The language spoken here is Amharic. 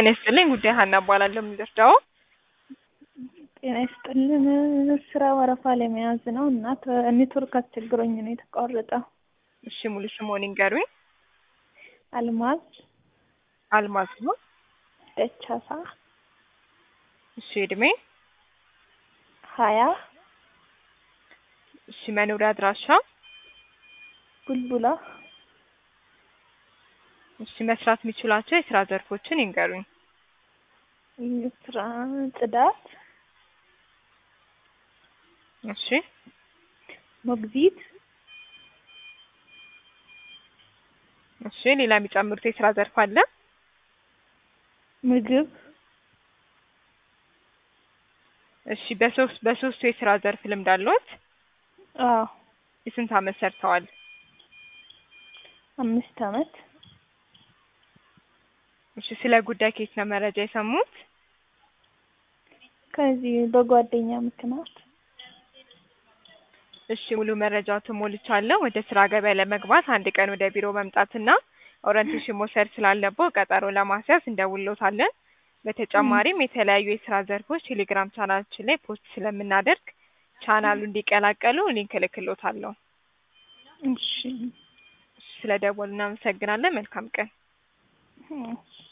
ጤና ይስጥልኝ ጉዳይ ሀና እባላለሁ። የምንደርዳው ጤና ይስጥልን። ስራ ወረፋ ለመያዝ ነው እና ተ- ኔትወርክ አስቸግሮኝ ነው የተቋረጠው። እሺ ሙሉ ስምዎን ይንገሩኝ? አልማዝ አልማዝ ነው። ደቻሳ እሺ እድሜ? ሀያ እሺ መኖሪያ አድራሻ? ቡልቡላ እሺ መስራት የሚችሏቸው የስራ ዘርፎችን ይንገሩኝ? ስራ ጽዳት፣ እሺ ሞግዚት፣ እሺ ሌላ የሚጨምሩት የስራ ዘርፍ አለ? ምግብ እሺ በሶስት በሶስቱ የስራ ዘርፍ ልምድ አለዎት? አዎ የስንት አመት ሰርተዋል? አምስት አመት እሺ ስለ ጉዳይ ከየት ነው መረጃ የሰሙት? ከዚህ በጓደኛ ምክንያት እሺ ሙሉ መረጃዎትን ሞልቻለሁ። ወደ ስራ ገበያ ለመግባት አንድ ቀን ወደ ቢሮ መምጣትና ኦሪንቴሽን መውሰድ ስላለብዎ ቀጠሮ ለማስያዝ እንደውልዎታለን። በተጨማሪም የተለያዩ የስራ ዘርፎች ቴሌግራም ቻናላችን ላይ ፖስት ስለምናደርግ ቻናሉ እንዲቀላቀሉ ሊንክ እልክልዎታለሁ። እሺ ስለ ደወሉ እናመሰግናለን። መልካም ቀን። እሺ